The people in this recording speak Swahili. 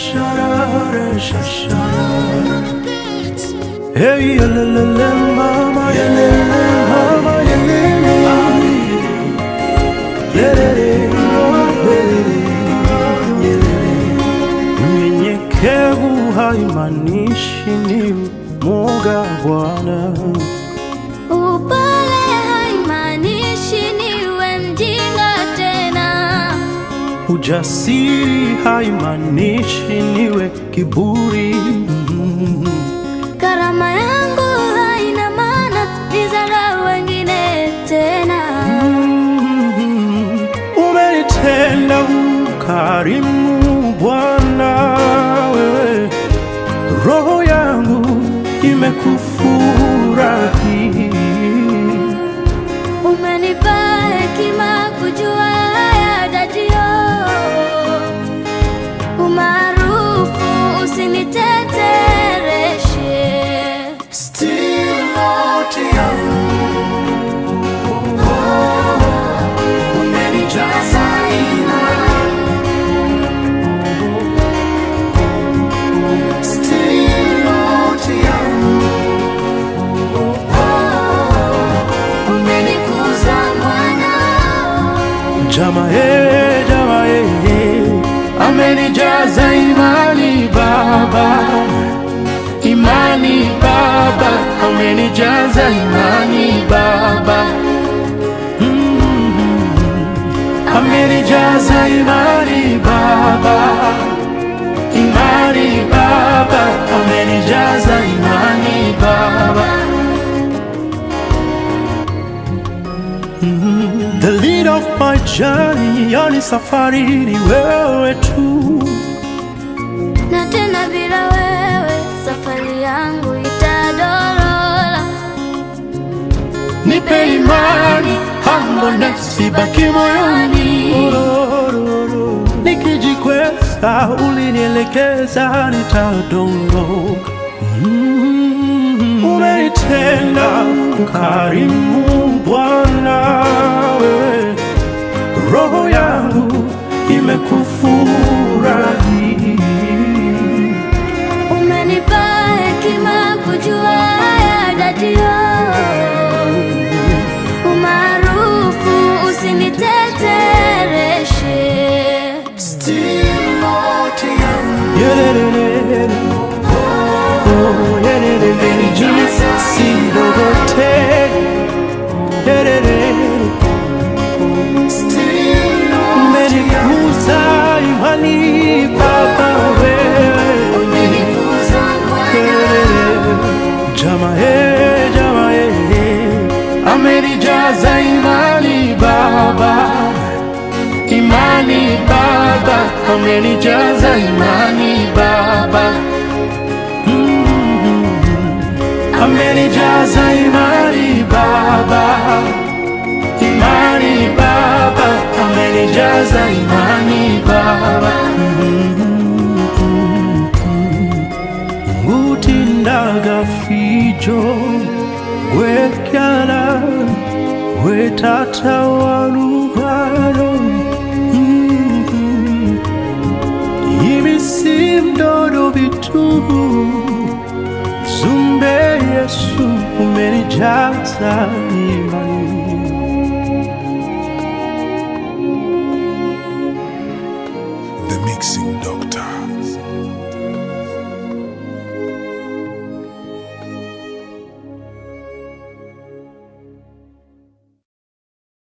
shasharara, shasharara. Hey, yelelele, mama, yelele, mama, yelele. Yelele, yelele. Unyenyekevu haimaanishi ni mwoga Bwana. Upole haimaanishi niwe mjinga tena. Ujasiri haimaanishi niwe kiburi. Karama yangu haina maana nizarau wengine tena. Umenitenda ukarimu Bwana, wewe roho yangu imekufurahi. Umenipa hekima kujua haya dadio, umaarufu usinitetereshe. Still not umenijaza imani. Still not Umenikuza mwana, Jama eh, jama eh, eh. amenijaza imani Baba, imani Baba, amenijaza imani Baba, Mm. amenijaza imani Baba, imani Baba, amenijaza imani Baba. The lead of my journey, yani safari ni wewe tu. na tena bila wewe safari yangu itadorola. Nipe imani, humbleness ibaki moyoni. Nikijikweza, ulinielekeza, nitadondoka. Mm. Umenitenda ukarimu Bwana, wewe roho yangu imekufurahi. Umenipa hekima kujua haya dadio, umaarufu usinitetereshe. Yelelelele. Oh, yelelelele. Jesus indogote. Yelelele. Umenikuza imani Baba wewe. Umenikuza mwana, Yelelele. Jama eh, jama eh, eh. Amenijaza imani Baba, imani Baba, amenijaza imani Baba. amenijaza imani Baba, imani Baba, amenijaza imani Baba. Ngutindaga fijo gwekyala gwetata walugalo ibisimdodo bitubu Zumbe Yesu umenijaza imani